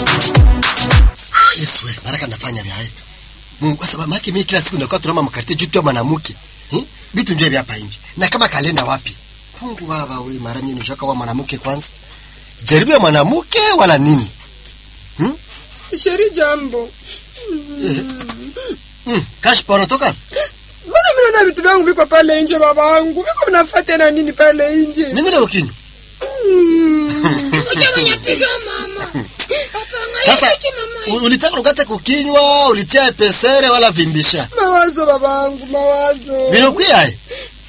Yesu we, baraka nafanya vya hapa. Mungu kwa sababu maki mimi kila siku nakuwa tunama mkarite juu tu mwanamke. Eh? Vitu ndio vya hapa nje. Na kama kalenda wapi? Mungu baba we, mara mimi nishaka wa mwanamke kwanza. Jaribu ya mwanamke wala nini? Sheri jambo. Mm, kashpa unatoka? Mbona mimi naona vitu vyangu viko pale nje babangu? Viko vinafuata na nini pale nje? Nini ndio kinyo? Utamanyapiga mama. Sasa u- ulitaka ukate kukinywa, ulitia pesere wala vimbisha. Mawazo babangu, mawazo. Binokuya eh?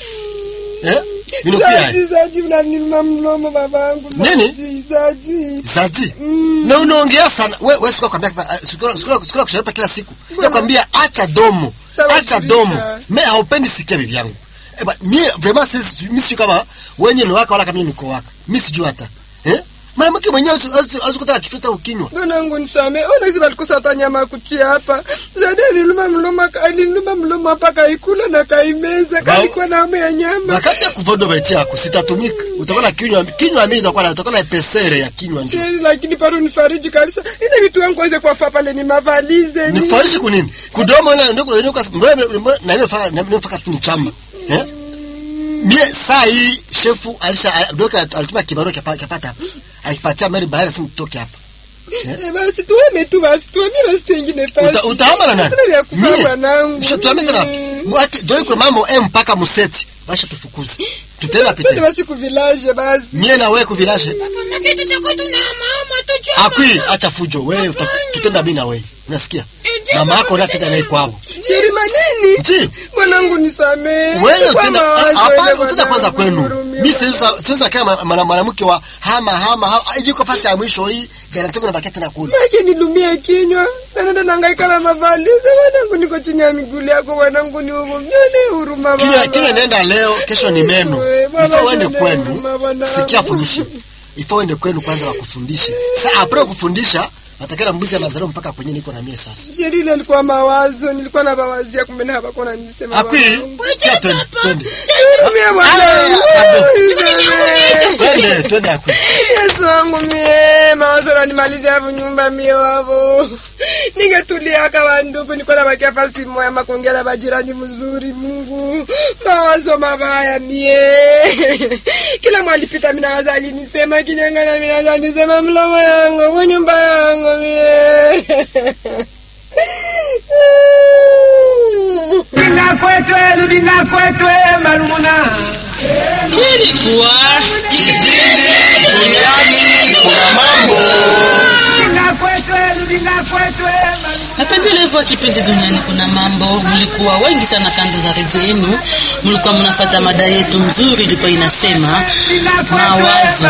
Eh? Binokuya Zaji, eh? zaji unanima mlomo babangu. Nini? Zaji, zaji. Zadi. Na unaongea sana. We wewe sikuwa kwambia sikuwa sikuwa sikuwa kusharipa kila siku. Nakwambia acha domo. Sawa, Acha Afrika. domo. Mimi haupendi sikia bibi yangu. Eh ba mimi vraiment sisi mimi si kama wenye ni waka wala kama mimi niko waka. Mimi sijui hata. Eh? Mwanamke mwenyewe azikutaka kifuta ukinywa. Donangu nisame. Ona hizi balikosa hata nyama ya kutia hapa. Zadi alinuma mlomo, alinuma mlomo hapa kaikula na kaimeza. Ba- Kalikuwa na hamu ya nyama. Wakati ya kuvodo beti yako sitatumika. Utakuwa na kinywa kinywa mimi itakuwa na utakuwa na pesere ya kinywa nje. Sheri, lakini bado nifariji kabisa. Ile vitu wangu waweze kuwafa pale ni mavalize. ni- Nikufarishi kunini? Kudomo na ndio ndio mbona na mimi faka na mimi faka tu ni chamba. Eh? Mie saa hii shefu alisha doka alituma kibarua kapa- kapata hapa. Alipatia Mary Bahari simu tutoke hapa. Eh, basi tueme tu basi tuame basi tuingine fasi. Uta, utaama na nani? Hatuna vya kufanya bwanangu. Sio tuame tena. Mwaki doi kwa mambo M mpaka museti. Basha tufukuze. Tutela Twende pite. basi ku village basi. Mie na wewe kuvilashe. Mama tutakuwa tuna mama tujua. Akwi acha fujo wewe uta- tutenda mimi na wewe. Unasikia? Mama yako ndio tenda naye kwao. Sheri manini? Ndio. Mwanangu nisamee. Wewe Kwa tena mawazo hapana ile tutaenda kwanza mwanangu, kwenu. nihurumie Mimi baba. siweza siweza kama mwana- mwanamke wa hama hama hama. Iko fasi ya mwisho hii. Garanti kuna baketi na kula. Maki nilumie kinywa. Na nenda nangaika na mavalize. Mwanangu niko chini ya miguu yako mwanangu ni huko. Nione huruma baba. Kinywa kinywa nenda leo, kesho ni meno. Wewe, baba, Ifo uende nione kwenu. huruma bwanangu. Sikia fundisho. Ifo uende kwenu kwanza wakufundishe. Sasa apre kufundisha atakana mbuzi ya mazaro mpaka kwenye niko na mie sasa. Sheri ile ilikuwa mawazo. Nilikuwa na mawazia kumbe na hapa kuna nisema. Akwi, bwanangu. kia twende, twende. Nihurumie mwanangu. Nisamee. Twende, twende akwi. Yesu wangu mie mawazo nanimaliza hapo nyumba mie wavo ningetulia kawa ndugu niko na bakia fasi moya makongera na bajirani mzuri Mungu mawazo mabaya mie kila mwalipita minawaza alinisema kinyangana minawaza nisema mlomo yangu mu nyumba yangu mie Rudinga kwetwe, rudinga kwetwe, marumuna. Kilikuwa Duniani kuna mambo. Rudinga kwetwe, rudinga kwetwe, marumuna. Napendelevu wa kipindi duniani kuna mambo. Mlikuwa wengi sana kando za redio yenu, mlikuwa mnapata mada yetu mzuri, ilikuwa inasema mawazo.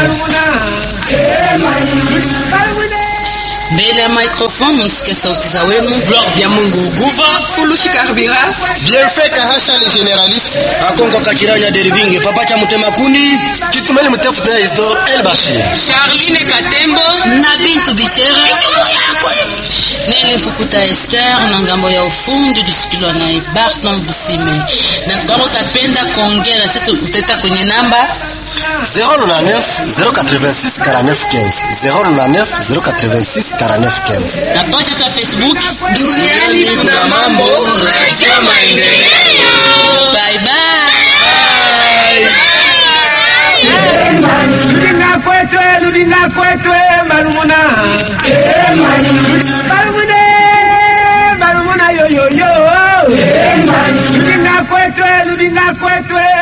Mbele ya microphone msikie sauti za wenu. Gloire bya Mungu Guva fulushi karibira Bienfait Kahasha le généraliste Akongo Kakiranya Dervinge Papa cha Mutema Kuni Kitumeni mtefu tena Isidore El Bashir. Charline Katembo na Bintu Bichere Nene Pukuta Esther na ngambo ya ufundi tusikilwa na Barton Busime. Na kama utapenda kuongea na sisi uteta kwenye namba 099 086 49 15 099 086 49 15 na page yetu ya Facebook Duniani kuna mambo Radio Maendeleo Bye bye. Rudinga kwetwe, rudinga kwetwe, marumuna. Marumune, marumuna yo yo yo. Rudinga kwetwe, rudinga kwetwe,